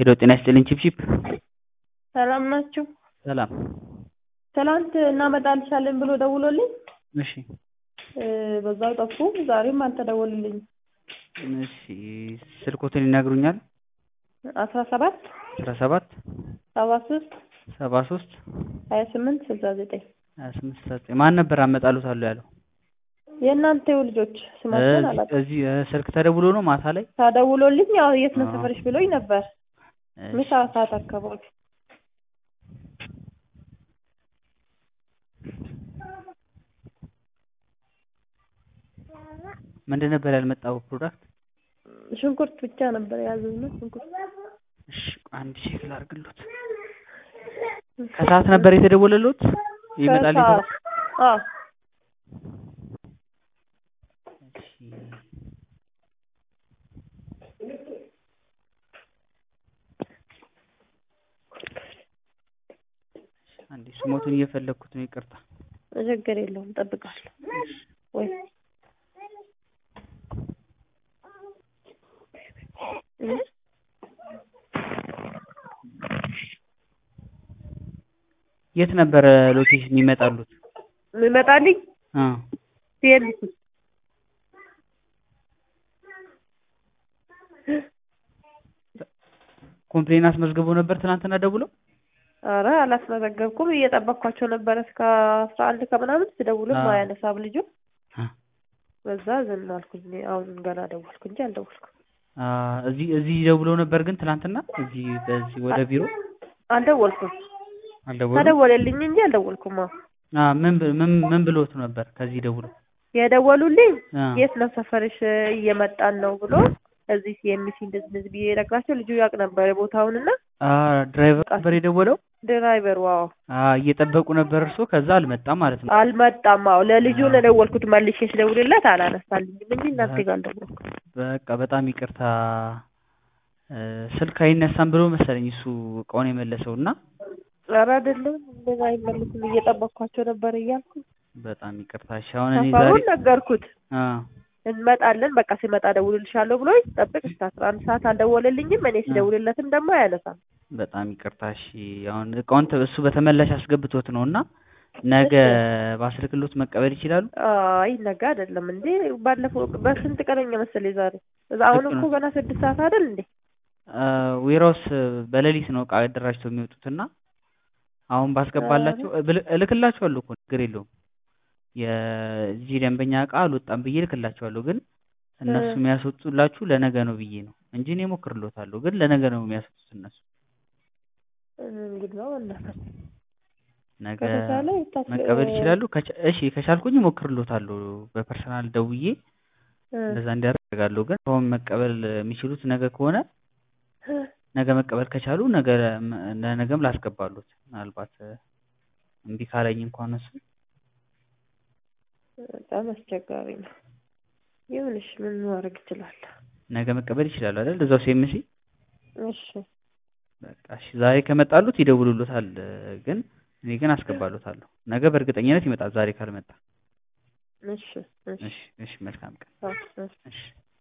ሄሎ ጤና ይስጥልኝ ቺፕቺፕ ሰላም ናችሁ? ሰላም ትናንት እናመጣልሻለን ብሎ ደውሎልኝ እሺ እ በዛው ጠፉ። ዛሬም አልተደወልልኝም። እሺ ስልኮትን ይነግሩኛል አስራ ሰባት አስራ ሰባት ሰባ ሶስት ሰባ ሶስት ሀያ ስምንት ስልሳ ዘጠኝ ሀያ ስምንት ስልሳ ዘጠኝ ማን ነበር አመጣሉታለሁ ያለው የእናንተው ልጆች ስማቸውን እዚህ- አላውቅም። እዚህ እ ስልክ ተደውሎ ነው ማታ ላይ ተደውሎልኝ ያው የት ነው አዎ። ሰፈርሽ ብሎኝ ነበር ምሳ ሰዓት አካባቢ ምንድን ነበር ያልመጣው ፕሮዳክት ሽንኩርት ብቻ ነበር የያዘዝነው ሽንኩርት እሺ አንድ ቼክ ላድርግሎት ከሰዓት ነበር የተደወለሎት ይመጣል ከሰዓት አዎ እሺ አንዴ ስሞቱን እየፈለግኩት ነው ይቅርታ ችግር የለውም እጠብቃለሁ ወይ እ? የት ነበረ ሎኬሽን ይመጣሉት የሚመጣልኝ አ ሲኤልሲ ኮምፕሌን አስመዝግቦ ነበር ትናንትና ደውለው አረ አላስመዘገብኩም እየጠበቅኳቸው ነበረ እስከ አስራ አንድ ከምናምን ስደውልም አዎ። አያነሳም ልጁ አ በዛ ዝም አልኩኝ አሁን ገና ደወልኩ እንጂ አልደወልኩም አ እዚህ እዚህ ደውለው ነበር ግን ትናንትና እዚህ በዚህ ወደ ቢሮ አልደወልኩም አልደወሉም ተደወለልኝ እንጂ አልደወልኩም አዎ አ ምን ብ- ምን ምን ብሎት ነበር ከዚህ ደውለው የደወሉልኝ አ የት ነው ሰፈርሽ እየመጣን ነው ብሎ እዚህ የሚሲ እንደዚህ እንደዚህ ብዬ ነግራቸው ልጁ ያውቅ ነበር ቦታውንና አ ድራይቨር ነበር የደወለው ድራይቨሩ አዎ አ እየጠበቁ ነበር እርሶ ከዛ አልመጣም ማለት ነው አልመጣም አዎ ለልጁ ነው የደወልኩት መልሼ ስደውልለት አላነሳልኝም እንጂ እናንተ ጋር አልደወልኩም በቃ በጣም ይቅርታ እ ስልክ አይነሳም ብሎ መሰለኝ እሱ እቃውን የመለሰው እና ኧረ አይደለም እንደዛ አይመልስም እየጠበቅኳቸው ነበር እያልኩ በጣም ይቅርታ እሺ አሁን እኔ ዛሬ ሰፈሩን ነገርኩት አ እንመጣለን በቃ ሲመጣ እደውልልሻለሁ ብሎኝ ጠብቅ እስከ አስራ አንድ ሰዓት አልደወለልኝም እኔ ስደውልለትም ደግሞ አያነሳም በጣም ይቅርታ እሺ አሁን እቃውን ተ- እሱ በተመላሽ አስገብቶት ነው እና ነገ ባስልክሎት መቀበል ይችላሉ አይ ነገ አይደለም እንዴ ባለፈው በስንት ቀነኛ መሰለኝ ዛሬ እዛ አሁን ልክ እኮ ነው። ገና ስድስት ሰዓት አይደል እንዴ ዌራውስ በሌሊት ነው እቃ አደራጅተው የሚወጡት እና አሁን ባስገባላቸው ብል- እልክላቸዋለሁ እኮ ችግር የለውም የዚህ ደንበኛ እቃ አልወጣም ብዬ እልክላቸዋለሁ ግን እነሱ እ። የሚያስወጡላችሁ ለነገ ነው ብዬ ነው እንጂ እኔ እሞክርሎታለሁ ግን ለነገ ነው የሚያስወጡት እነሱ እንግዲህ ነው እናት ነገ ከተቻለ ይታስ- መቀበል ይችላሉ ከቻ- እሺ ከቻልኩኝ እሞክርሎታለሁ በፐርሰናል ደውዬ እ፣ እንደዛ እንዲያደርጋለሁ ግን አሁን መቀበል የሚችሉት ነገ ከሆነ እ፣ ነገ መቀበል ከቻሉ ነገ ለነገም ላስገባሉት ምናልባት እ፣ እምቢ ካለኝ እንኳን እሱ በጣም አስቸጋሪ ነው ይሁንሽ ምን ማድረግ ይችላል ነገ መቀበል ይችላሉ አይደል እዛው ሴምሲ እሺ በቃ እሺ ዛሬ ከመጣሉት ይደውሉሉታል እ፣ ግን እኔ ግን አስገባሉታለሁ ነገ በእርግጠኝነት ይመጣል ዛሬ ካልመጣ እሺ እሺ እሺ እሺ መልካም ቀን አዎ፣ እሺ እሺ